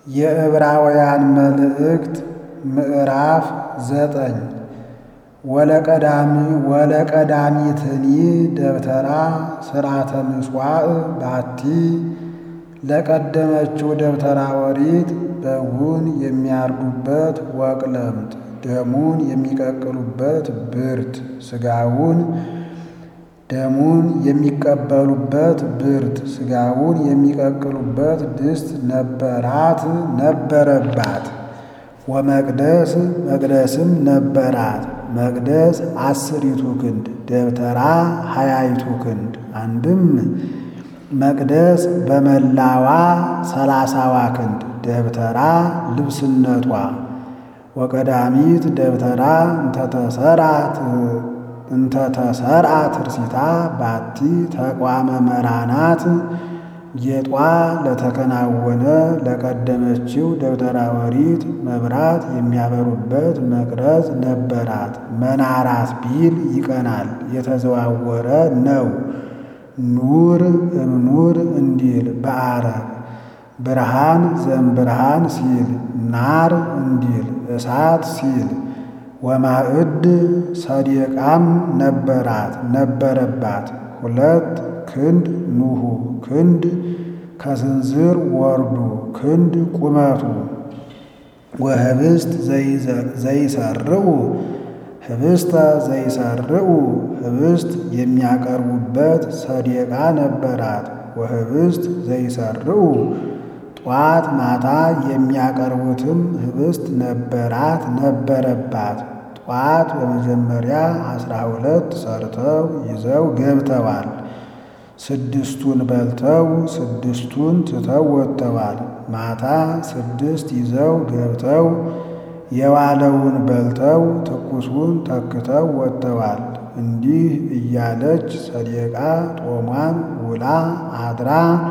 የዕብራውያን መልእክት ምዕራፍ ዘጠኝ ወለቀዳሚ ወለቀዳሚትኒ ደብተራ ሥርዓተ ምጽዋዕ ባቲ ለቀደመችው ደብተራ ኦሪት በጉን የሚያርዱበት ወቅለምት ደሙን የሚቀቅሉበት ብርት ሥጋውን ደሙን የሚቀበሉበት ብርት ሥጋውን የሚቀቅሉበት ድስት ነበራት ነበረባት። ወመቅደስ መቅደስም ነበራት። መቅደስ አስሪቱ ክንድ ደብተራ ሀያይቱ ክንድ አንድም መቅደስ በመላዋ ሰላሳዋ ክንድ ደብተራ ልብስነቷ ወቀዳሚት ደብተራ እንተተሰራት እንተተሰርአ ትርሲታ ባቲ ተቋመ መራናት ጌጧ ለተከናወነ ለቀደመችው ደብተራ ኦሪት መብራት የሚያበሩበት መቅረዝ ነበራት። መናራት ቢል ይቀናል፣ የተዘዋወረ ነው። ኑር እምኑር እንዲል በአረብ ብርሃን ዘእምብርሃን ሲል ናር እንዲል እሳት ሲል ወማዕድ ሰዴቃም ነበራት ነበረባት። ሁለት ክንድ ኑሁ ክንድ ከስንዝር ወርዱ ክንድ ቁመቱ ወህብስት ዘይሰርዑ ህብስተ ዘይሰርዑ ህብስት የሚያቀርቡበት ሰዴቃ ነበራት። ወህብስት ዘይሰርዑ ጧት ማታ የሚያቀርቡትም ህብስት ነበራት ነበረባት። ጧት በመጀመሪያ አስራ ሁለት ሰርተው ይዘው ገብተዋል። ስድስቱን በልተው ስድስቱን ትተው ወጥተዋል። ማታ ስድስት ይዘው ገብተው የዋለውን በልተው ትኩሱን ተክተው ወጥተዋል። እንዲህ እያለች ሰዴቃ ጦሟን ውላ አድራ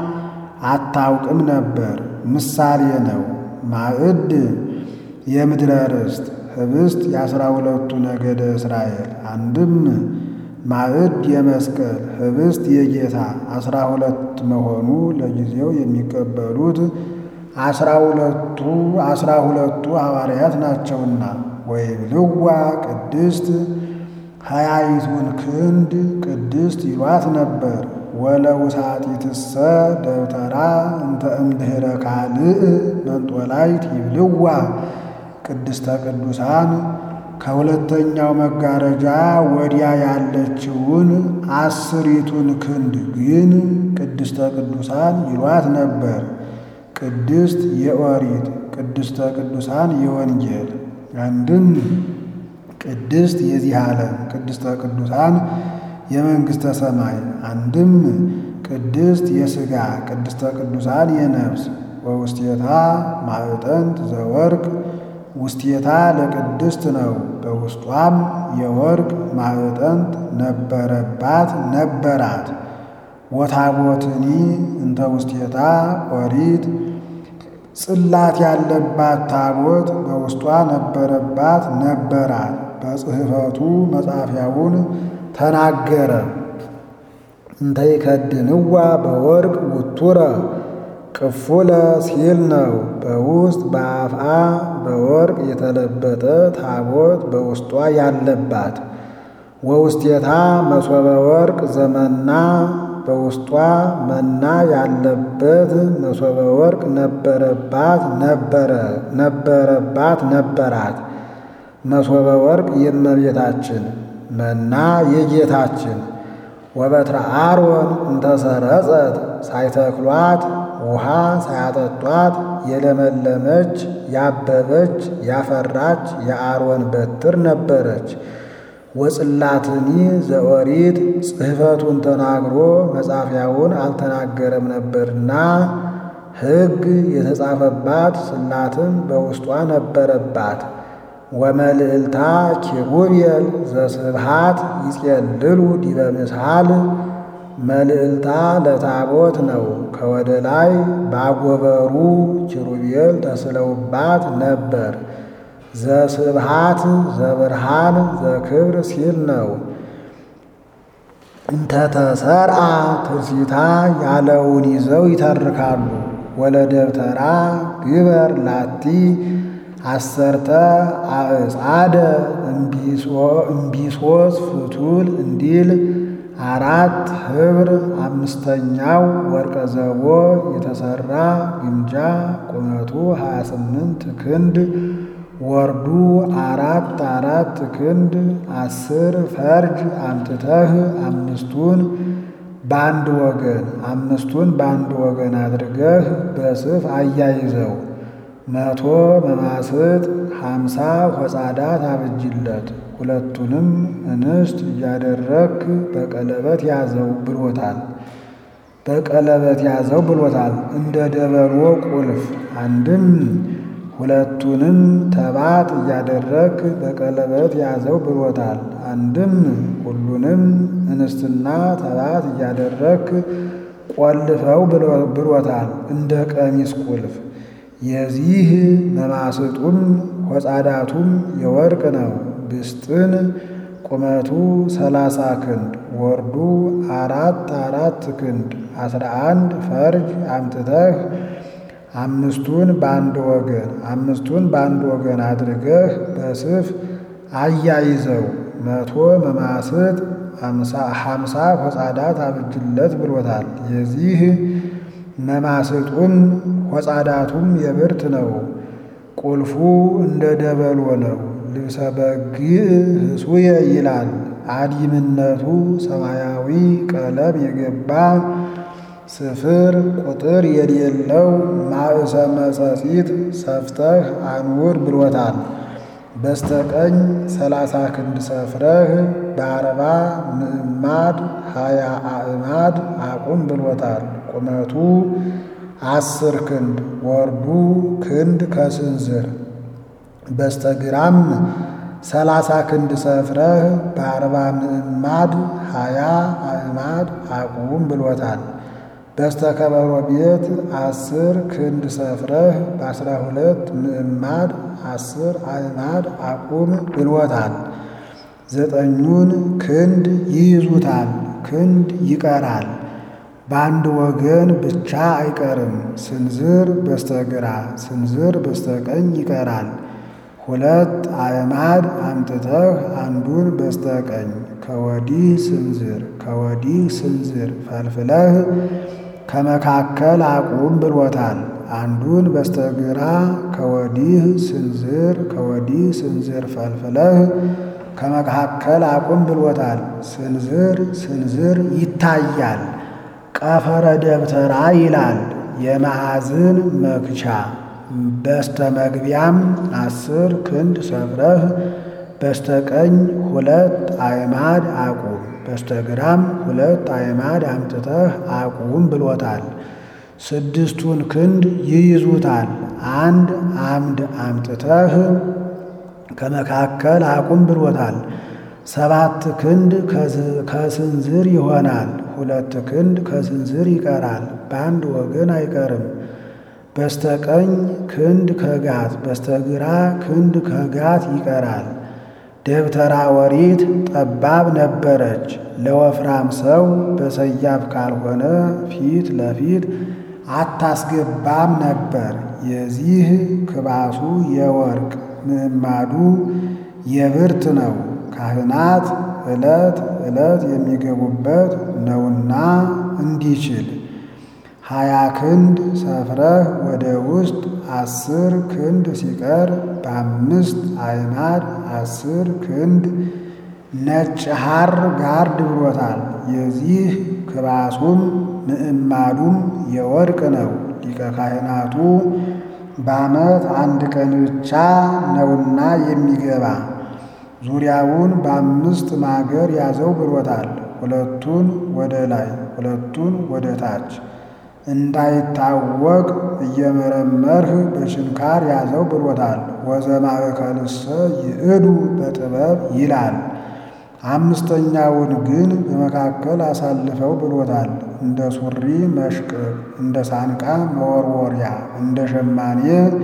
አታውቅም ነበር። ምሳሌ ነው። ማዕድ የምድረ ርስት ህብስት የአስራ ሁለቱ ነገደ እስራኤል አንድም ማዕድ የመስቀል ህብስት የጌታ አስራ ሁለት መሆኑ ለጊዜው የሚቀበሉት አስራ ሁለቱ አስራ ሁለቱ ሐዋርያት ናቸውና ወይብልዋ ቅድስት ሀያይቱን ክንድ ቅድስት ይሏት ነበር። ወለውሳጢትሰ ደብተራ እንተ እምድኅረ ካልእ መንጦላይት ይብልዋ ቅድስተ ቅዱሳን ከሁለተኛው መጋረጃ ወዲያ ያለችውን አስሪቱን ክንድ ግን ቅድስተ ቅዱሳን ይሏት ነበር። ቅድስት የኦሪት ቅድስተ ቅዱሳን የወንጌል አንድም ቅድስት የዚህ ዓለም ቅድስተ ቅዱሳን የመንግሥተ ሰማይ አንድም ቅድስት የሥጋ ቅድስተ ቅዱሳን የነፍስ ወውስቴታ ማዕጠንት ዘወርቅ ውስቴታ ለቅድስት ነው። በውስጧም የወርቅ ማዕጠንት ነበረባት ነበራት። ወታቦትኒ እንተ ውስቴታ ኦሪት ጽላት ያለባት ታቦት በውስጧ ነበረባት ነበራት። በጽሕፈቱ መጻፊያውን ተናገረ። እንተ ይከድንዋ በወርቅ ውቱረ ቅፉለ ሲል ነው። በውስጥ በአፍአ በወርቅ የተለበጠ ታቦት በውስጧ ያለባት። ወውስቴታ መሶበ ወርቅ ዘመና በውስጧ መና ያለበት መሶበ ወርቅ ነበረባት ነበረ ነበረባት ነበራት። መሶበ ወርቅ የእመቤታችን መና የጌታችን ወበትረ አሮን እንተሰረጸት ሳይተክሏት ውሃ ሳያጠጧት የለመለመች ያበበች ያፈራች የአሮን በትር ነበረች። ወጽላትኒ ዘኦሪት ጽሕፈቱን ተናግሮ መጻፊያውን አልተናገረም ነበርና ሕግ የተጻፈባት ጽላትም በውስጧ ነበረባት። ወመልዕልታ ኪሩቤል ዘስብሃት ይጼልሉ ዲበ ምስሃል መልዕልታ ለታቦት ነው። ከወደ ላይ ባጎበሩ ኪሩቤል ተስለውባት ነበር። ዘስብሃት ዘብርሃን ዘክብር ሲል ነው። እንተተሰርአ ትርሲታ ያለውን ይዘው ይተርካሉ። ወለደብተራ ግበር ላቲ አሰርተ አዕጻደ እምቢሶስ ፍቱል እንዲል አራት ኅብር አምስተኛው ወርቀ ዘቦ የተሠራ ግምጃ ቁመቱ 28 ክንድ ወርዱ አራት አራት ክንድ አስር ፈርጅ አምጥተህ አምስቱን በአንድ ወገን አምስቱን በአንድ ወገን አድርገህ በስፍ አያይዘው። መቶ መማስጥ ሀምሳ ሆጻዳት አብጅለት። ሁለቱንም እንስት እያደረግክ በቀለበት ያዘው ብሎታል። በቀለበት ያዘው ብሎታል። እንደ ደበሎ ቁልፍ አንድም ሁለቱንም ተባት እያደረግክ በቀለበት ያዘው ብሎታል። አንድም ሁሉንም እንስትና ተባት እያደረግክ ቆልፈው ብሎታል። እንደ ቀሚስ ቁልፍ የዚህ መማስጡም ሆጻዳቱም የወርቅ ነው። ብስጥን ቁመቱ ሰላሳ ክንድ ወርዱ አራት አራት ክንድ አስራ አንድ ፈርጅ አምጥተህ አምስቱን በአንድ ወገን አምስቱን በአንድ ወገን አድርገህ በስፍ አያይዘው። መቶ መማስጥ ሀምሳ ሆጻዳት አብጅለት ብሎታል። የዚህ መማስጡም ሆጻዳቱም የብርት ነው። ቁልፉ እንደ ደበሎ ነው። ልብሰ በግዕ ህሱየ ይላል። አዲምነቱ ሰማያዊ ቀለም የገባ ስፍር ቁጥር የሌለው ማእሰ መጸጺት ሰፍተህ አንውር ብሎታል። በስተቀኝ ሰላሳ ክንድ ሰፍረህ በአርባ ምዕማድ ሀያ አዕማድ አቁም ብሎታል። ቁመቱ አስር ክንድ ወርዱ ክንድ ከስንዝር በስተግራም ሰላሳ ክንድ ሰፍረህ በአርባ ምዕማድ ሀያ አዕማድ አቁም ብሎታል። በስተከበሮ ቤት አስር ክንድ ሰፍረህ በአስራ ሁለት ምዕማድ አስር አዕማድ አቁም ብሎታል። ዘጠኙን ክንድ ይይዙታል፣ ክንድ ይቀራል። በአንድ ወገን ብቻ አይቀርም። ስንዝር በስተግራ ስንዝር በስተቀኝ ይቀራል። ሁለት አዕማድ አምጥተህ አንዱን በስተቀኝ ከወዲህ ስንዝር ከወዲህ ስንዝር ፈልፍለህ ከመካከል አቁም ብሎታል። አንዱን በስተግራ ከወዲህ ስንዝር ከወዲህ ስንዝር ፈልፍለህ ከመካከል አቁም ብሎታል። ስንዝር ስንዝር ይታያል። ቀፈረ ደብተራ ይላል የማዕዝን መክቻ። በስተ መግቢያም አስር ክንድ ሰፍረህ በስተቀኝ ሁለት አዕማድ አቁም በስተግራም ሁለት አዕማድ አምጥተህ አቁም ብሎታል። ስድስቱን ክንድ ይይዙታል። አንድ አምድ አምጥተህ ከመካከል አቁም ብሎታል። ሰባት ክንድ ከስንዝር ይሆናል። ሁለት ክንድ ከስንዝር ይቀራል። በአንድ ወገን አይቀርም። በስተቀኝ ክንድ ከጋት በስተግራ ክንድ ከጋት ይቀራል። ደብተራ ወሪት ጠባብ ነበረች። ለወፍራም ሰው በሰያፍ ካልሆነ ፊት ለፊት አታስገባም ነበር። የዚህ ክባሱ የወርቅ ምዕማዱ የብርት ነው። ካህናት ዕለት ዕለት የሚገቡበት ነውና እንዲችል ሀያ ክንድ ሰፍረህ ወደ ውስጥ አስር ክንድ ሲቀር በአምስት አዕማድ አስር ክንድ ነጭ ሐር ጋርድ ብሎታል። የዚህ ክባሱም ምዕማዱም የወርቅ ነው። ሊቀ ካህናቱ በዓመት አንድ ቀን ብቻ ነውና የሚገባ ዙሪያውን በአምስት ማገር ያዘው ብሎታል። ሁለቱን ወደ ላይ ሁለቱን ወደ ታች እንዳይታወቅ እየመረመርህ በችንካር ያዘው ብሎታል። ወዘማእከልሰ ይእዱ በጥበብ ይላል። አምስተኛውን ግን በመካከል አሳልፈው ብሎታል። እንደ ሱሪ መሽቅብ፣ እንደ ሳንቃ መወርወሪያ፣ እንደ ሸማኔ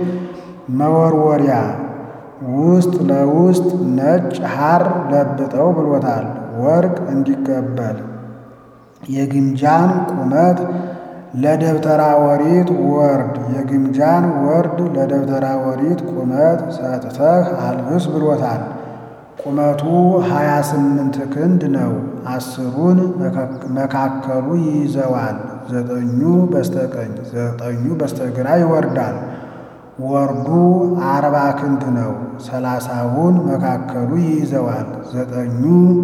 መወርወሪያ ውስጥ ለውስጥ ነጭ ሐር ለብጠው ብሎታል። ወርቅ እንዲቀበል የግምጃን ቁመት ለደብተራ ኦሪት ወርድ የግምጃን ወርድ ለደብተራ ኦሪት ቁመት ሰጥተህ አልብስ ብሎታል። ቁመቱ ሀያ ስምንት ክንድ ነው። አስሩን መካከሉ ይይዘዋል። ዘጠኙ በስተቀኝ ዘጠኙ በስተግራ ይወርዳል። ወርዱ አርባ ክንድ ነው። ሰላሳውን መካከሉ ይይዘዋል። ዘጠኙ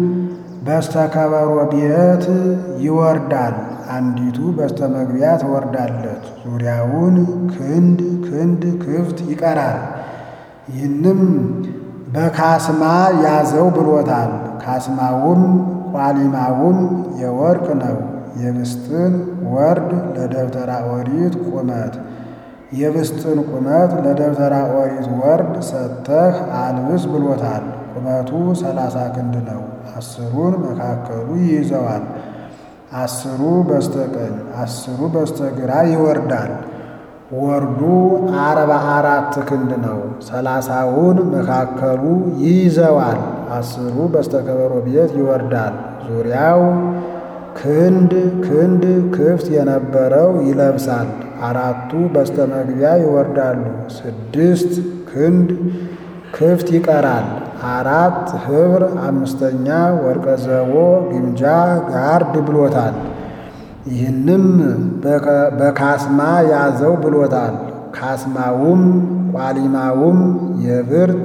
በስተከበሮ ቤት ይወርዳል። አንዲቱ በስተመግቢያ ትወርዳለች። ዙሪያውን ክንድ ክንድ ክፍት ይቀራል። ይህንም በካስማ ያዘው ብሎታል። ካስማውም ቋሊማውም የወርቅ ነው። የብስጥን ወርድ ለደብተራ ኦሪት ቁመት የብስጥን ቁመት ለደብተራ ኦሪት ወርድ ሰጥተህ አልብስ ብሎታል። ቁመቱ ሰላሳ ክንድ ነው። አስሩን መካከሉ ይይዘዋል። አስሩ በስተቀኝ አስሩ በስተግራ ይወርዳል። ወርዱ አርባ አራት ክንድ ነው። ሰላሳውን መካከሉ ይይዘዋል። አስሩ በስተከበሮ ቤት ይወርዳል። ዙሪያው ክንድ ክንድ ክፍት የነበረው ይለብሳል። አራቱ በስተመግቢያ ይወርዳሉ። ስድስት ክንድ ክፍት ይቀራል። አራት ኅብር አምስተኛ ወርቀ ዘቦ ግምጃ ጋርድ ብሎታል። ይህንም በካስማ ያዘው ብሎታል። ካስማውም ቋሊማውም የብርት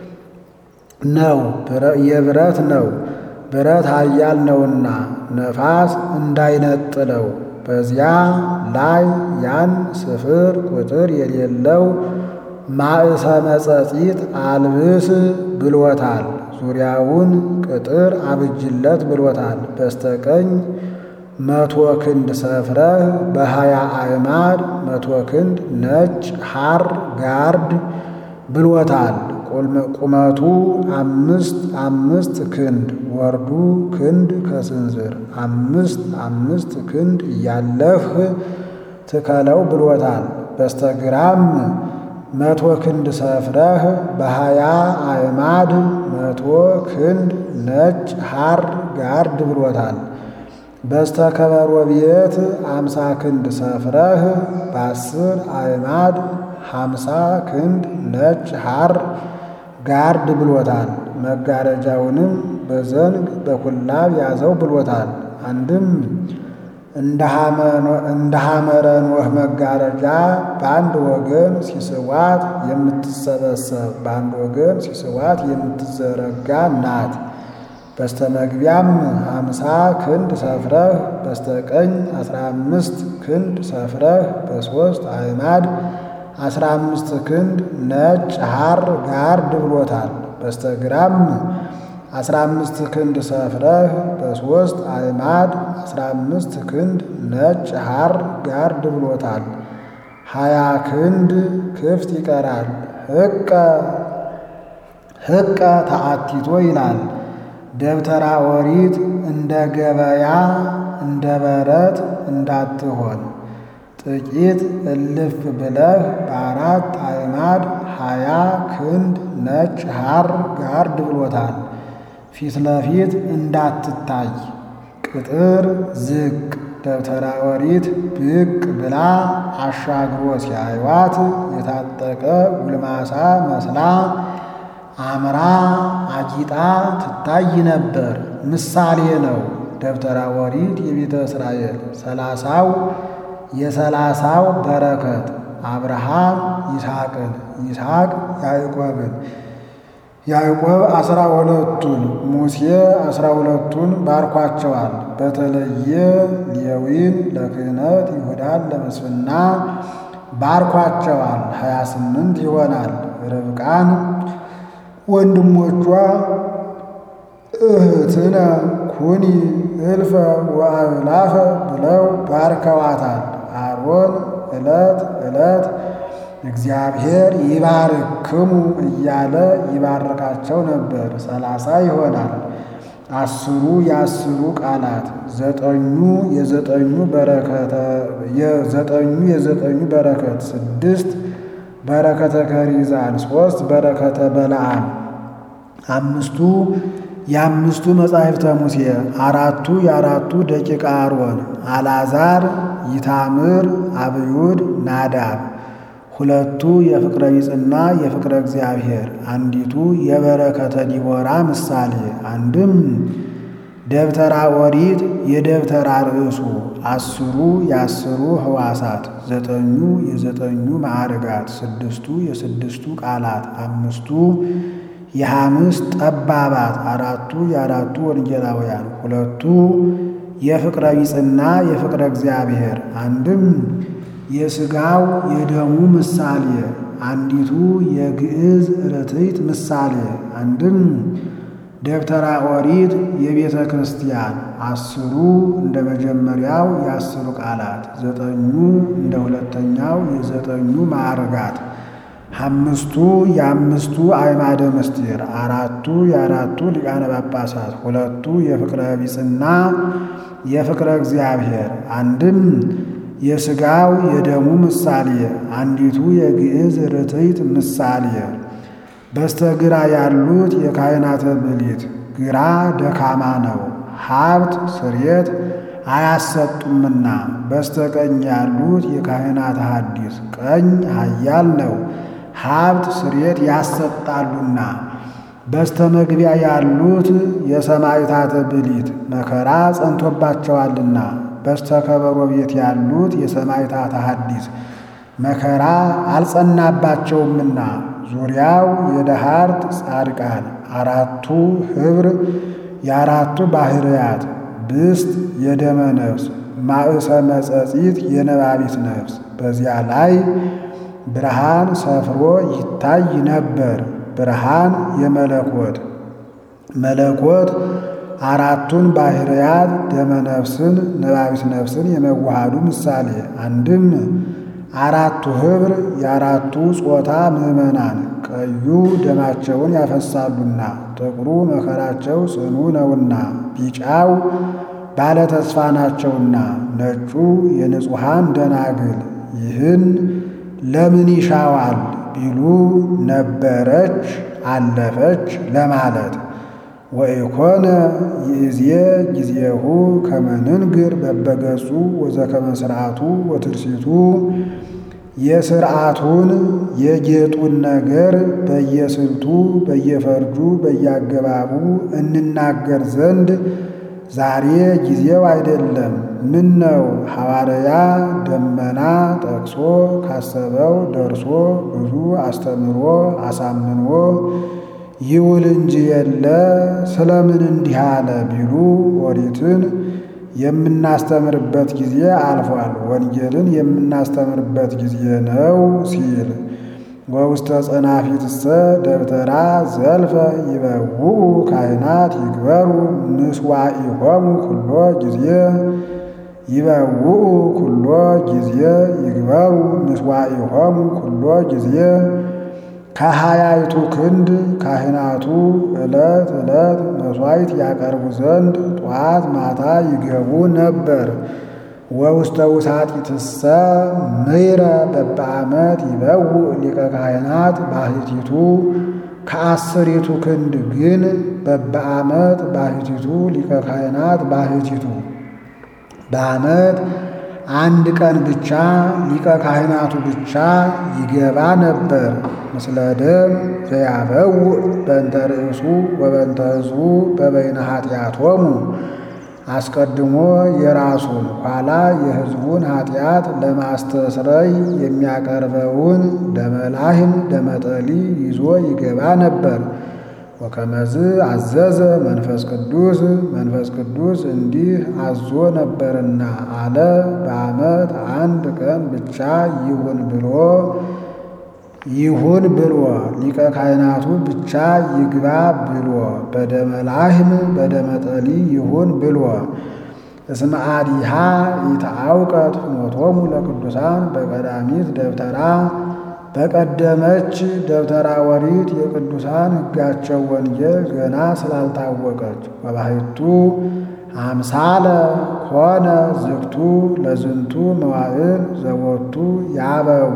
ነው የብረት ነው። ብረት ኃያል ነውና ነፋስ እንዳይነጥለው በዚያ ላይ ያን ስፍር ቁጥር የሌለው ማእሰ መጸጺት አልብስ ብሎታል። ዙሪያውን ቅጥር አብጅለት ብሎታል። በስተቀኝ መቶ ክንድ ሰፍረህ በሀያ አዕማድ መቶ ክንድ ነጭ ሐር ጋርድ ብሎታል። ቁመቱ አምስት አምስት ክንድ ወርዱ ክንድ ከስንዝር አምስት አምስት ክንድ እያለህ ትከለው ብሎታል። በስተግራም መቶ ክንድ ሰፍረህ በሀያ አዕማድ መቶ ክንድ ነጭ ሐር ጋርድ ብሎታል። በስተከበሮ ቤት አምሳ ክንድ ሰፍረህ በአስር አዕማድ ሀምሳ ክንድ ነጭ ሐር ጋርድ ብሎታል። መጋረጃውንም በዘንግ በኩላብ ያዘው ብሎታል። አንድም እንደ ሐመረ ኖህ መጋረጃ በአንድ ወገን ሲስዋት የምትሰበሰብ በአንድ ወገን ሲስዋት የምትዘረጋ ናት። በስተመግቢያም ሀምሳ ክንድ ሰፍረህ በስተቀኝ አስራ አምስት ክንድ ሰፍረህ በሦስት አዕማድ አስራ አምስት ክንድ ነጭ ሐር ጋርድ ብሎታል። በስተግራም አስራ አምስት ክንድ ሰፍረህ በሦስት አዕማድ አስራ አምስት ክንድ ነጭ ሐር ጋርድ ብሎታል። ሀያ ክንድ ክፍት ይቀራል። ሕቀ ሕቀ ተአቲቶ ይላል። ደብተራ ኦሪት እንደ ገበያ እንደ በረት እንዳትሆን ጥቂት እልፍ ብለህ በአራት አዕማድ ሀያ ክንድ ነጭ ሐር ጋርድ ብሎታል። ፊት ለፊት እንዳትታይ ቅጥር ዝቅ ደብተራ ኦሪት ብቅ ብላ አሻግሮ ሲያዩዋት የታጠቀ ጉልማሳ መስላ አምራ አጊጣ ትታይ ነበር። ምሳሌ ነው። ደብተራ ኦሪት የቤተ እስራኤል ሰላሳው የሰላሳው በረከት አብርሃም ይስሐቅን፣ ይስሐቅ ያዕቆብን፣ ያዕቆብ አስራ ሁለቱን ሙሴ አስራ ሁለቱን ባርኳቸዋል። በተለየ ሌዊን ለክህነት ይሁዳን ለመስፍና ባርኳቸዋል። ሀያ ስምንት ይሆናል። ርብቃን ወንድሞቿ እህትነ ኩኒ እልፈ ወአእላፈ ብለው ባርከዋታል። አሮን ዕለት ዕለት እግዚአብሔር ይባርክሙ እያለ ይባርካቸው ነበር። ሰላሳ ይሆናል። አስሩ የአስሩ ቃላት ዘጠኙ የዘጠኙ በረከተ የዘጠኙ የዘጠኙ በረከት ስድስት በረከተ ከሪዛን ሶስት በረከተ በለዓም አምስቱ የአምስቱ መጻሕፍተ ሙሴ አራቱ የአራቱ ደቂቀ አሮን አልዓዛር፣ ይታምር፣ አብዩድ፣ ናዳብ ሁለቱ የፍቅረ ቢጽና የፍቅረ እግዚአብሔር አንዲቱ የበረከተ ዲቦራ ምሳሌ አንድም ደብተራ ኦሪት የደብተራ ርእሱ አስሩ የአስሩ ህዋሳት ዘጠኙ የዘጠኙ ማዕርጋት ስድስቱ የስድስቱ ቃላት አምስቱ የሐምስት ጠባባት አራቱ የአራቱ ወንጌላውያን ሁለቱ የፍቅረ ቢጽና የፍቅረ እግዚአብሔር አንድም የሥጋው የደሙ ምሳሌ አንዲቱ የግዕዝ ርትዕት ምሳሌ አንድም ደብተራ ኦሪት የቤተ ክርስቲያን አስሩ እንደ መጀመሪያው የአስሩ ቃላት ዘጠኙ እንደ ሁለተኛው የዘጠኙ ማዕርጋት አምስቱ የአምስቱ አዕማደ ምስጢር አራቱ የአራቱ ሊቃነ ጳጳሳት ሁለቱ የፍቅረ ቢጽና የፍቅረ እግዚአብሔር አንድም የሥጋው የደሙ ምሳሌ አንዲቱ የግዕዝ ርትዕት ምሳሌ በስተግራ ያሉት የካህናተ ብሊት ግራ ደካማ ነው፣ ሀብት ስርየት አያሰጡምና። በስተቀኝ ያሉት የካህናተ ሐዲስ ቀኝ ኃያል ነው፣ ሀብት ስርየት ያሰጣሉና። በስተመግቢያ ያሉት የሰማዕታተ ብሊት መከራ ጸንቶባቸዋልና። በስተከበሮ ቤት ያሉት የሰማዕታተ ሐዲስ መከራ አልጸናባቸውምና። ዙሪያው የደሃርት ጻድቃን አራቱ ኅብር የአራቱ ባሕርያት ብስት የደመ ነፍስ ማእሰ መጸጺት የነባቢት ነፍስ በዚያ ላይ ብርሃን ሰፍሮ ይታይ ነበር። ብርሃን የመለኮት መለኮት አራቱን ባሕርያት ደመ ነፍስን ነባቢት ነፍስን የመዋሃዱ ምሳሌ አንድም አራቱ ኅብር የአራቱ ጾታ ምዕመናን ቀዩ ደማቸውን ያፈሳሉና ጥቁሩ መከራቸው ጽኑ ነውና ቢጫው ባለ ተስፋ ናቸውና ነጩ የንጹሐን ደናግል ይህን ለምን ይሻዋል ቢሉ ነበረች አለፈች ለማለት ወኢኮነ ይእዜ ጊዜሁ ከመንንግር በበገጹ ወዘከመ ሥርዓቱ ወትርሲቱ የሥርዓቱን የጌጡን ነገር በየስልቱ በየፈርጁ በየአገባቡ እንናገር ዘንድ ዛሬ ጊዜው አይደለም። ምን ነው ሐዋርያ ደመና ጠቅሶ ካሰበው ደርሶ ብዙ አስተምሮ አሳምኖ ይውል እንጂ የለ ስለምን እንዲህ አለ ቢሉ ኦሪትን የምናስተምርበት ጊዜ አልፏል፣ ወንጌልን የምናስተምርበት ጊዜ ነው ሲል ወውስተ ጸናፊትሰ ደብተራ ዘልፈ ይበውኡ ካህናት ይግበሩ ምስዋኢሆሙ ኩሎ ጊዜ ይበውኡ ኩሎ ጊዜ ይግበሩ ምስዋኢሆሙ ኩሎ ጊዜ ከሀያይቱ ክንድ ካህናቱ ዕለት ዕለት መሥዋዕት ያቀርቡ ዘንድ ጠዋት ማታ ይገቡ ነበር። ወውስተ ውሳጢትሰ ምይረ በበዓመት ይበውእ ሊቀ ካህናት ባሕቲቱ ከአስሪቱ ክንድ ግን በበዓመት ባሕቲቱ ሊቀ ካህናት ባሕቲቱ በዓመት አንድ ቀን ብቻ ሊቀ ካህናቱ ብቻ ይገባ ነበር። ምስለ ደም ዘያበውእ በእንተ ርእሱ ወበእንተ ሕዝቡ በበይነ ኃጢአቶሙ አስቀድሞ የራሱን ኋላ የሕዝቡን ኃጢአት ለማስተስረይ የሚያቀርበውን ደመላህም ደመጠሊ ይዞ ይገባ ነበር። ወከመዝ አዘዘ መንፈስ ቅዱስ መንፈስ ቅዱስ እንዲህ አዞ ነበርና አለ። በዓመት አንድ ቀን ብቻ ይሁን ብሎ ይሁን ብሎ ሊቀ ካህናቱ ብቻ ይግባ ብሎ በደመ ላህም በደመ ጠሊ ይሁን ብሎ እስመ አዲሃ ኢተአውቀት ፍኖቶሙ ለቅዱሳን በቀዳሚት ደብተራ በቀደመች ደብተራ ኦሪት የቅዱሳን ሕጋቸው ወንጌል ገና ስላልታወቀች ወባሕቱ አምሳለ ኮነ ዝግቱ ለዝንቱ መዋዕል ዘቦቱ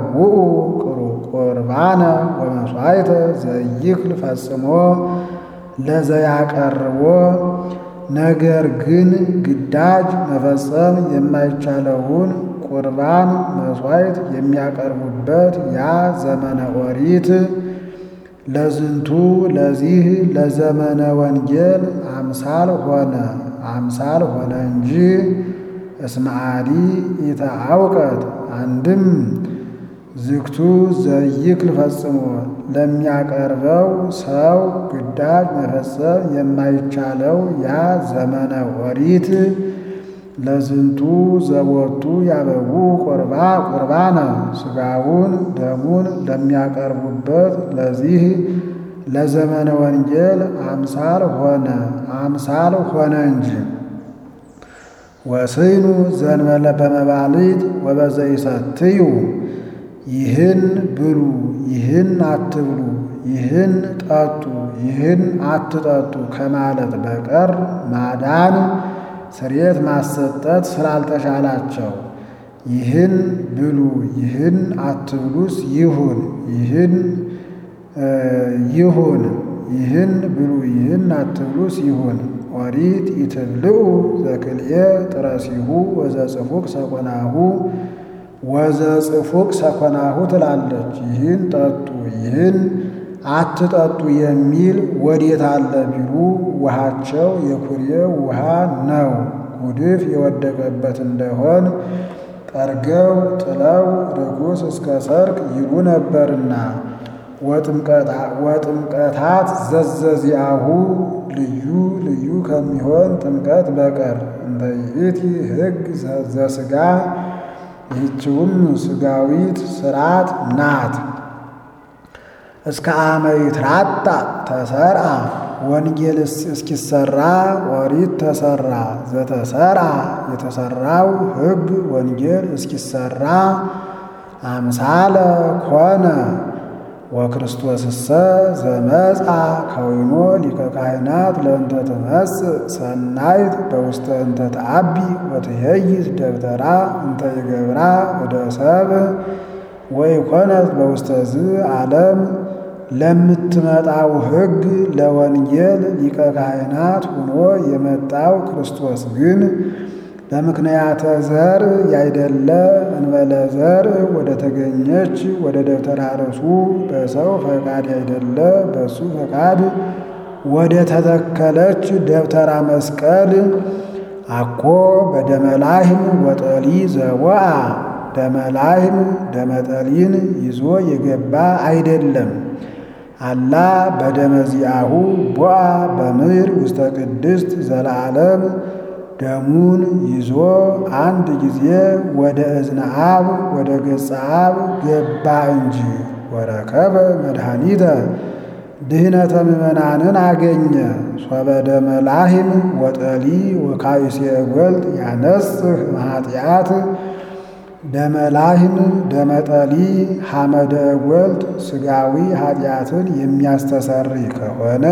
ያበውኡ ቁርባነ ወመሥዋዕተ ዘይክል ፈጽሞ ለዘያቀርቦ ነገር ግን ግዳጅ መፈጸም የማይቻለውን ቁርባን መሥዋዕት የሚያቀርቡበት ያ ዘመነ ኦሪት ለዝንቱ ለዚህ ለዘመነ ወንጌል አምሳል ሆነ አምሳል ሆነ እንጂ እስመ አዲ ኢተአውቀት አንድም ዝግቱ ዘይክል ፈጽሞ ለሚያቀርበው ሰው ግዳጅ መፈጸም የማይቻለው ያ ዘመነ ኦሪት ለዝንቱ ዘቦቱ ያበቡ ቁርባ ቁርባነ ሥጋውን ደሙን ለሚያቀርቡበት ለዚህ ለዘመነ ወንጌል አምሳል ሆነ አምሳል ሆነ እንጂ ወስኑ ዘንበለ በመባሊት ወበዘይሰትዩ ይህን ብሉ፣ ይህን አትብሉ፣ ይህን ጠጡ፣ ይህን አትጠጡ ከማለት በቀር ማዳን ስርየት ማሰጠት ስላልተሻላቸው ይህን ብሉ፣ ይህን አትብሉስ ይሁን ይህን ይሁን ይህን ብሉ፣ ይህን አትብሉስ ይሁን። ኦሪት ኢትብልዑ ዘክልኤ ጥረሲሁ ወዘጽፉቅ ሰኮናሁ ወዘጽፉቅ ሰኮናሁ ትላለች። ይህን ጠጡ ይህን አትጠጡ የሚል ወዴት አለ ቢሉ ውሃቸው የኩሬ ውሃ ነው። ጉድፍ የወደቀበት እንደሆን ጠርገው ጥለው ርኩስ እስከ ሰርቅ ይሉ ነበርና ወጥምቀታት ዘዘዚአሁ ልዩ ልዩ ከሚሆን ጥምቀት በቀር እንተ ይእቲ ሕግ ዘሥጋ ይህችውም ሥጋዊት ሥርዓት ናት። እስከ አመ ይትራጣ ተሰርአ ወንጌል እስኪሰራ ኦሪት ተሰራ። ዘተሰርአ የተሰራው ሕግ ወንጌል እስኪሰራ አምሳለ ኮነ። ወክርስቶስሰ ዘመጻ ከዊኖ ሊቀ ካህናት ለእንተ ትመጽእ ሰናይት በውስተ እንተ ተአቢ ወትሄይስ ደብተራ እንተ ይገብራ እደ ሰብእ ወኢኮነት በውስተ ዝ ዓለም ለምትመጣው ሕግ ለወንጌል ሊቀ ካህናት ሆኖ የመጣው ክርስቶስ ግን በምክንያተ ዘር ያይደለ እንበለ ዘር ወደ ተገኘች ወደ ደብተራ ርእሱ በሰው ፈቃድ ያይደለ በሱ ፈቃድ ወደ ተተከለች ደብተራ መስቀል አኮ በደመላህም ወጠሊ ዘወአ ደመላህም ደመጠሊን ይዞ የገባ አይደለም። አላ በደመዚአሁ ቦአ በምድር ውስተ ቅድስት ዘለዓለም ደሙን ይዞ አንድ ጊዜ ወደ እዝነ አብ ወደ ገጸ አብ ገባ እንጂ ወረከበ መድኃኒተ ድህነተ ምእመናንን አገኘ። ሶበ ደመ ላህም ወጠሊ ወካይሴ ጐልጥ ያነጽህ ማኃጢአት ደመ ላህም ደመ ጠሊ ሐመደ ጐልጥ ሥጋዊ ኃጢአትን የሚያስተሰሪ ከሆነ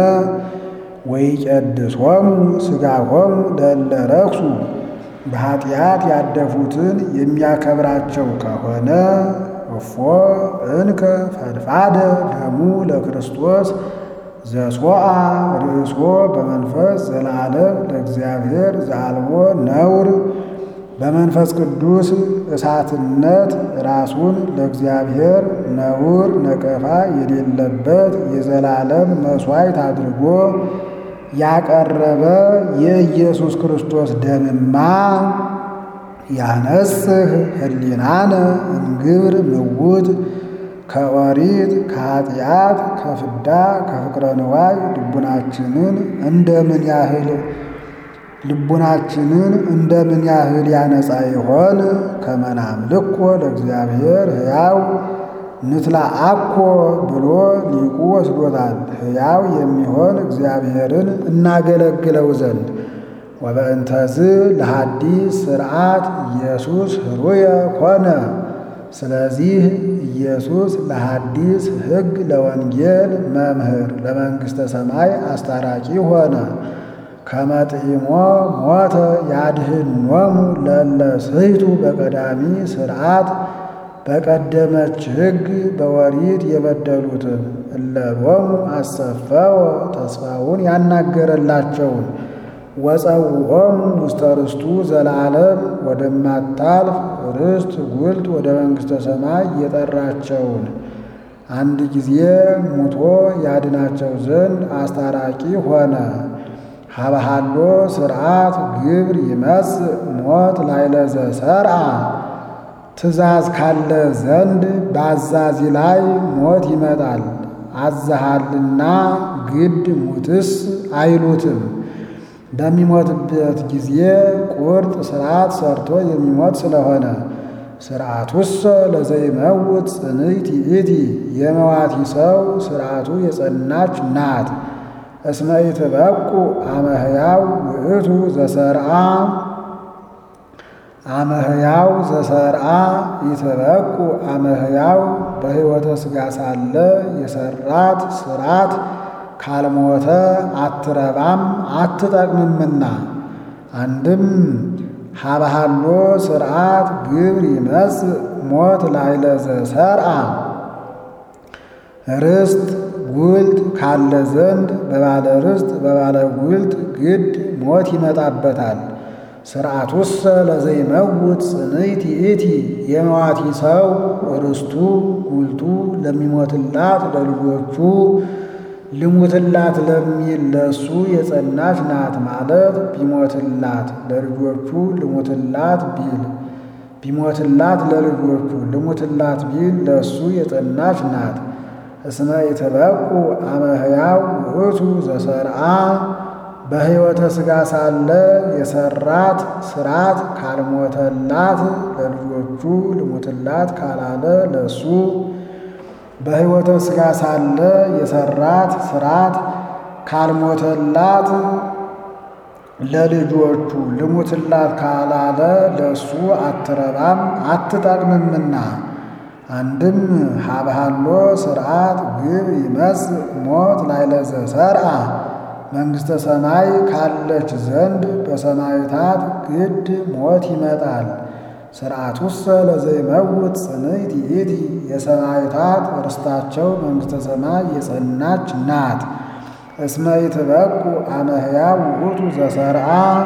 ወይቀድሶሙ ሥጋሆሙ ለእለ ረክሱ በኃጢአት ያደፉትን የሚያከብራቸው ከሆነ እፎ እንከ ፈድፋደ ደሙ ለክርስቶስ ዘሶአ ርእሶ በመንፈስ ዘለዓለም ለእግዚአብሔር ዘአልቦ ነውር በመንፈስ ቅዱስ እሳትነት ራሱን ለእግዚአብሔር ነውር ነቀፋ የሌለበት የዘላለም መሥዋዕት አድርጎ ያቀረበ የኢየሱስ ክርስቶስ ደምማ ያነጽህ ሕሊናነ እምግብር ምውት ከኦሪት ከኃጢአት ከፍዳ ከፍቅረ ንዋይ ልቡናችንን እንደምን ያህል ልቡናችንን እንደምን ያህል ያነጻ ይሆን? ከመናምልኮ ለእግዚአብሔር ሕያው ንትላ አኮ ብሎ ሊቁ ወስዶታል። ሕያው የሚሆን እግዚአብሔርን እናገለግለው ዘንድ ወበእንተዝ ለሐዲስ ሥርዓት ኢየሱስ ህሩየ ኮነ። ስለዚህ ኢየሱስ ለሐዲስ ሕግ ለወንጌል መምህር ለመንግሥተ ሰማይ አስታራቂ ሆነ። ከመጥዒሞ ሞተ ያድኅኖሙ ለእለ ስሕቱ በቀዳሚ ሥርዓት በቀደመች ሕግ በወሪት የበደሉትን እለሎሙ አሰፈወ ተስፋውን ያናገረላቸውን ወፀውዖሙ ውስተ ርስቱ ዘለዓለም ወደማታልፍ ርስት ጉልት ወደ መንግሥተ ሰማይ የጠራቸውን አንድ ጊዜ ሙቶ ያድናቸው ዘንድ አስታራቂ ሆነ። ሀበሃሎ ስርዓት ግብር ይመጽእ ሞት ላዕለ ዘሰርዓ ትእዛዝ ካለ ዘንድ በአዛዚ ላይ ሞት ይመጣል። አዘሃልና ግድ ሙትስ አይሉትም። በሚሞትበት ጊዜ ቁርጥ ስርዓት ሰርቶ የሚሞት ስለሆነ ስርዓቱሰ ለዘይመውት ጽንዕት ይእቲ የመዋቲ ሰው ስርዓቱ የጸናች ናት። እስመ ኢትበቁ አመ ሕያው ውእቱ ዘሰርዓ አመ ሕያው ዘሰርዓ ኢትበቁ አመ ሕያው በሕይወተ ሥጋ ሳለ የሰራት ስራት ካልሞተ አትረባም አትጠቅምምና። አንድም ሀበሃሎ ስርዓት ግብር ይመጽእ ሞት ላዕለ ዘሰርዓ ርስት ጉልት ካለ ዘንድ በባለ ርስት በባለ ጉልት ግድ ሞት ይመጣበታል። ስርዓቱሰ ለዘይመውት ጽንዕት ይእቲ የመዋቲ ሰው ርስቱ ጉልቱ ለሚሞትላት ለልጆቹ ልሙትላት ለሚል ለሱ የጸናች ናት ማለት ቢሞትላት ለልጆቹ ልሙትላት ቢል ቢሞትላት ለልጆቹ ልሙትላት ቢል ለሱ የጸናች ናት። እስመ ኢትበቁ አመ ሕያው ውእቱ ዘሰርዓ በሕይወተ ሥጋ ሳለ የሰራት ስራት ካልሞተላት ለልጆቹ ልሙትላት ካላለ ለሱ በሕይወተ ሥጋ ሳለ የሰራት ስራት ካልሞተላት ለልጆቹ ልሙትላት ካላለ ለሱ አትረባም አትጠቅምምና። አንድም ሀብሃሎ ስርዓት ግብ ይመጽእ ሞት ላዕለ ዘሰርዓ መንግሥተ ሰማይ ካለች ዘንድ በሰማይታት ግድ ሞት ይመጣል። ስርዓቱሰ ለዘይመውት ጽንዕት ይእቲ የሰማይታት ርስታቸው መንግሥተ ሰማይ የጸናች ናት። እስመ ኢትበቁ አመ ሕያው ውእቱ ዘሰርዓ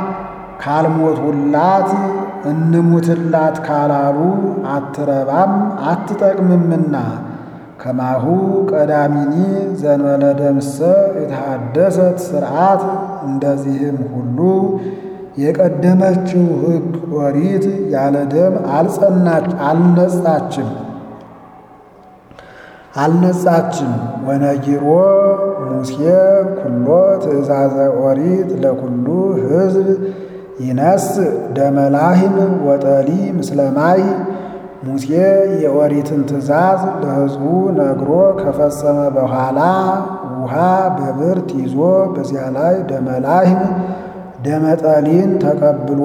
ካልሞቱላት እንሙትላት ካላሉ አትረባም አትጠቅምምና። ከማሁ ቀዳሚኒ ዘንበለ ደምሰ የተሃደሰት ስርዓት እንደዚህም ሁሉ የቀደመችው ሕግ ኦሪት ያለ ደም አልጸናች አልነጻችም አልነጻችም። ወነጊሮ ሙሴ ኩሎ ትእዛዘ ኦሪት ለኩሉ ሕዝብ ይነስ ደመላህም ወጠሊ ምስለማይ ሙሴ የኦሪትን ትእዛዝ ለሕዝቡ ነግሮ ከፈጸመ በኋላ ውሃ በብርት ይዞ በዚያ ላይ ደመላህም ደመጠሊን ተቀብሎ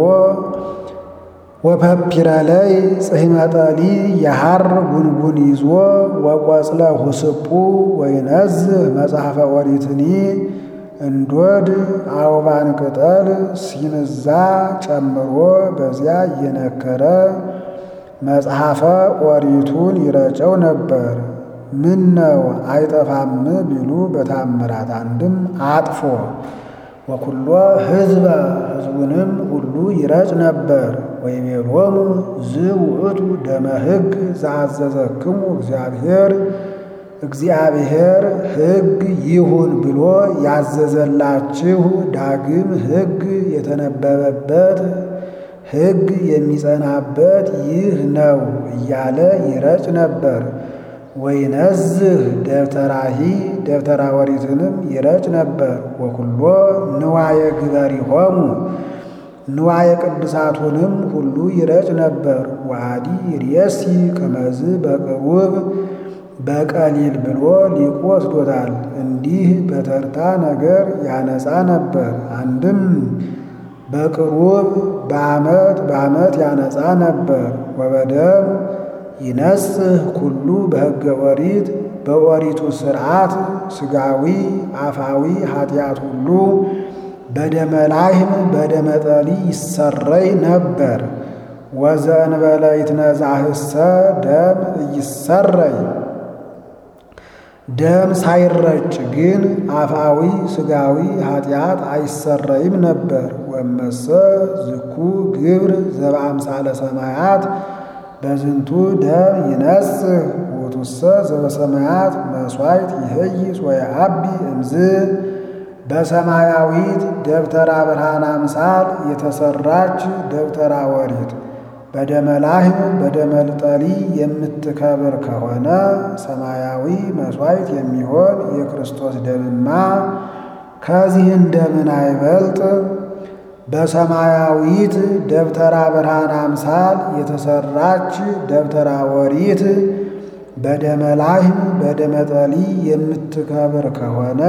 ወፐፒረለይ ጽሕመጠሊ የሐር ጉንጉን ይዞ ወቈጽለ ሁስጡ ወይነዝህ መጽሐፈ ኦሪትኒ እንዶድ አውባን ቅጠል ሲንዛ ጨምሮ በዚያ እየነከረ መጽሐፈ ኦሪቱን ይረጨው ነበር። ምን ነው አይጠፋም ቢሉ በታምራት አንድም አጥፎ ወኩሎ ሕዝበ ሕዝቡንም ሁሉ ይረጭ ነበር። ወይቤሎሙ ዝውእቱ ደመ ሕግ ዘአዘዘክሙ እግዚአብሔር እግዚአብሔር ሕግ ይሁን ብሎ ያዘዘላችሁ ዳግም ሕግ የተነበበበት ሕግ የሚጸናበት ይህ ነው እያለ ይረጭ ነበር። ወይነዝህ ደብተራሂ ደብተራ ኦሪትንም ይረጭ ነበር። ወኩሎ ንዋየ ግበሪሆሙ ንዋየ ቅዱሳቱንም ሁሉ ይረጭ ነበር። ወአዲ ርየሲ ከመዝ በቅሩብ በቀሊል ብሎ ሊቁ ወስዶታል። እንዲህ በተርታ ነገር ያነጻ ነበር። አንድም በቅሩብ በዓመት በዓመት ያነጻ ነበር። ወበደም ይነጽህ ኩሉ በሕገ ኦሪት በኦሪቱ ሥርዓት ሥጋዊ አፋዊ ኃጢአት ሁሉ በደመ ላህም በደመ ጠሊ ይሰረይ ነበር። ወዘእንበለ ይትነዛህሰ ደም እይሰረይ ደም ሳይረጭ ግን አፋዊ ስጋዊ ኃጢአት አይሰረይም ነበር። ወመሰ ዝኩ ግብር ዘበአምሳለ ሰማያት በዝንቱ ደም ይነጽህ ውእቱሰ ዘበሰማያት መሥዋዕት ይህይስ ወየዐቢ እምዝ በሰማያዊት ደብተራ ብርሃን አምሳል የተሰራች ደብተራ ወሪት በደመላህም በደመልጠሊ የምትከብር ከሆነ ሰማያዊ መሥዋዕት የሚሆን የክርስቶስ ደምማ ከዚህ እንደምን አይበልጥ? በሰማያዊት ደብተራ ብርሃን አምሳል የተሰራች ደብተራ ወሪት በደመላህም በደመጠሊ የምትከብር ከሆነ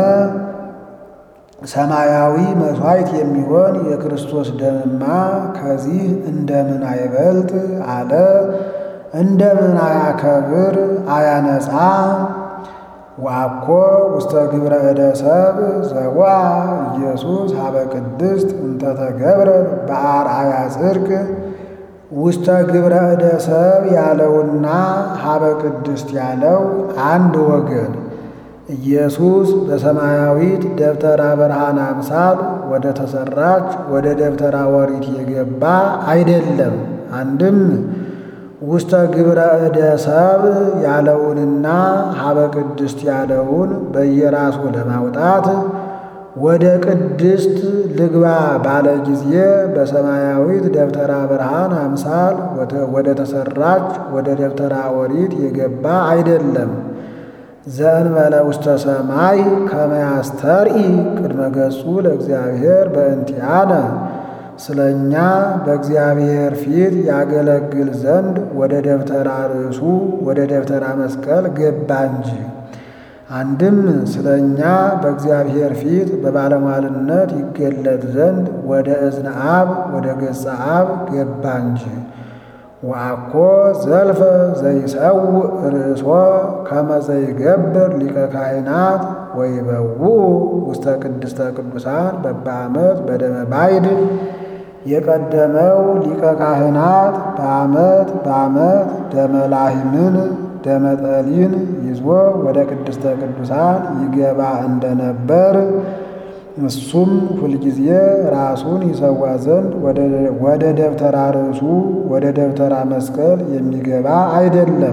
ሰማያዊ መሥዋዕት የሚሆን የክርስቶስ ደምማ ከዚህ እንደምን አይበልጥ አለ። እንደምን አያከብር አያነጻ? ወአኮ ውስተ ግብረ እደ ሰብ ዘዋ ኢየሱስ ሀበ ቅድስት እንተ ተገብረ በአርአያ ጽድቅ ውስተ ግብረ እደ ሰብ ያለውና ሀበ ቅድስት ያለው አንድ ወገን ኢየሱስ በሰማያዊት ደብተራ ብርሃን አምሳል ወደ ተሰራች ወደ ደብተራ ወሪት የገባ አይደለም። አንድም ውስተ ግብረ እደ ሰብ ያለውንና ሀበ ቅድስት ያለውን በየራሱ ለማውጣት ወደ ቅድስት ልግባ ባለ ጊዜ በሰማያዊት ደብተራ ብርሃን አምሳል ወደ ተሰራች ወደ ደብተራ ወሪት የገባ አይደለም። ዘእንበለ ውስተ ሰማይ ከመ ያስተርኢ ቅድመ ገጹ ለእግዚአብሔር በእንቲአነ ስለ እኛ በእግዚአብሔር ፊት ያገለግል ዘንድ ወደ ደብተራ ርእሱ ወደ ደብተራ መስቀል ገባ እንጂ። አንድም ስለ እኛ በእግዚአብሔር ፊት በባለሟልነት ይገለጥ ዘንድ ወደ እዝነ አብ ወደ ገጸ አብ ገባ እንጂ። ወአኮ ዘልፈ ዘይሰውእ ርእሶ ከመ ዘይገብር ሊቀ ካህናት ወይበውኡ ውስተ ቅድስተ ቅዱሳን በበዓመት በደመ ባይድ የቀደመው ሊቀ ካህናት በዓመት በዓመት ደመ ላህምን ደመ ጠሊን ይዞ ወደ ቅድስተ ቅዱሳን ይገባ እንደነበር እሱም ሁልጊዜ ራሱን ይሰዋ ዘንድ ወደ ደብተራ ርእሱ ወደ ደብተራ መስቀል የሚገባ አይደለም።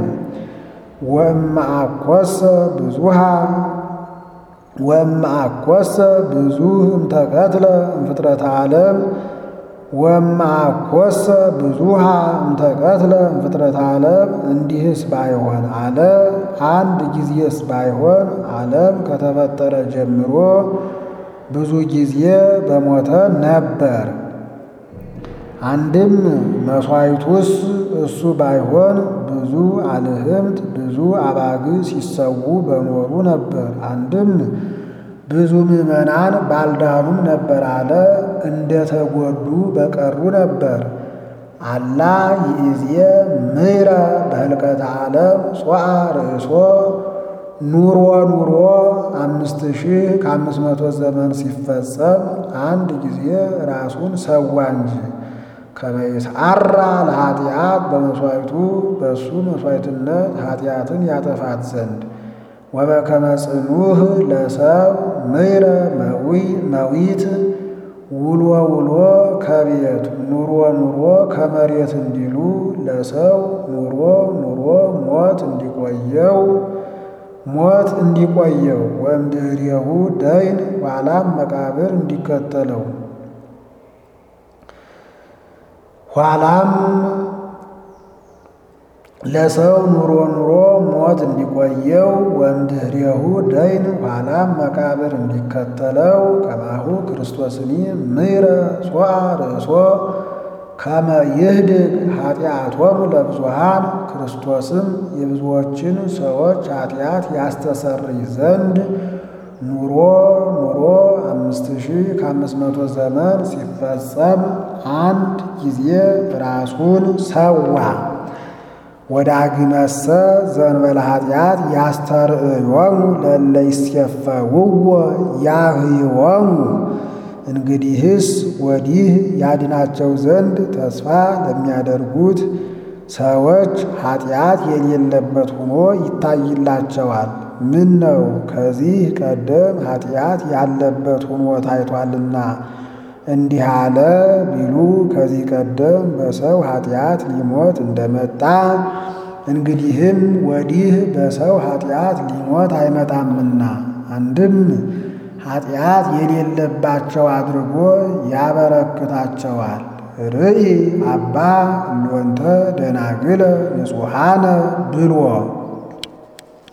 ወእምአኰሰ ብዙሃ ወእምአኰሰ ብዙህ እምተቀትለ እምፍጥረተ ዓለም ወእምአኰሰ ብዙሃ እምተቀትለ እምፍጥረተ ዓለም እንዲህስ ባይሆን አለ አንድ ጊዜስ ባይሆን ዓለም ከተፈጠረ ጀምሮ ብዙ ጊዜ በሞተ ነበር። አንድም መሥዋዕቱስ እሱ ባይሆን ብዙ አልህምት ብዙ አባግ ሲሰዉ በኖሩ ነበር። አንድም ብዙ ምዕመናን ባልዳኑም ነበር አለ እንደ ተጎዱ በቀሩ ነበር። አላ ይእዜ ምሕረ በህልቀተ ዓለም ጾአ ርእሶ ኑሮ ኑሮ አምስት ሺህ ከአምስት መቶ ዘመን ሲፈጸም አንድ ጊዜ ራሱን ሰዋ እንጂ ከመይስዓራ ለኃጢአት በመሥዋዕቱ በእሱ መሥዋዕትነት ኃጢአትን ያጠፋት ዘንድ ወበከመ ጽኑህ ለሰብ ምሕረ መዊት ውሎ ውሎ ከቤት ኑሮ ኑሮ ከመሬት እንዲሉ ለሰው ኑሮ ኑሮ ሞት እንዲቆየው ሞት እንዲቆየው ወእምድኅሬሁ ደይን ኋላም መቃብር እንዲከተለው ኋላም ለሰው ኑሮ ኑሮ ሞት እንዲቆየው ወእምድኅሬሁ ደይን ኋላም መቃብር እንዲከተለው ከማሁ ክርስቶስኒ ምሕረ ጾአ ርእሶ ከመ ይህድግ ኃጢአቶሙ ለብዙሃን ክርስቶስም የብዙዎችን ሰዎች ኃጢአት ያስተሰርይ ዘንድ ኑሮ ኑሮ አምስት ሺህ ከአምስት መቶ ዘመን ሲፈጸም አንድ ጊዜ ራሱን ሰዋ። ወዳግመሰ ዘእንበለ ኃጢአት ያስተርእዮሙ ለእለ ይሴፈውዎ ያህይዎሙ እንግዲህስ ወዲህ ያድናቸው ዘንድ ተስፋ ለሚያደርጉት ሰዎች ኃጢአት የሌለበት ሆኖ ይታይላቸዋል። ምን ነው ከዚህ ቀደም ኃጢአት ያለበት ሆኖ ታይቷልና እንዲህ አለ ቢሉ ከዚህ ቀደም በሰው ኃጢአት ሊሞት እንደመጣ እንግዲህም ወዲህ በሰው ኃጢአት ሊሞት አይመጣምና አንድም ኃጢአት የሌለባቸው አድርጎ ያበረክታቸዋል። ርኢ አባ እሎንተ ደናግለ ንጹሐነ ብሎ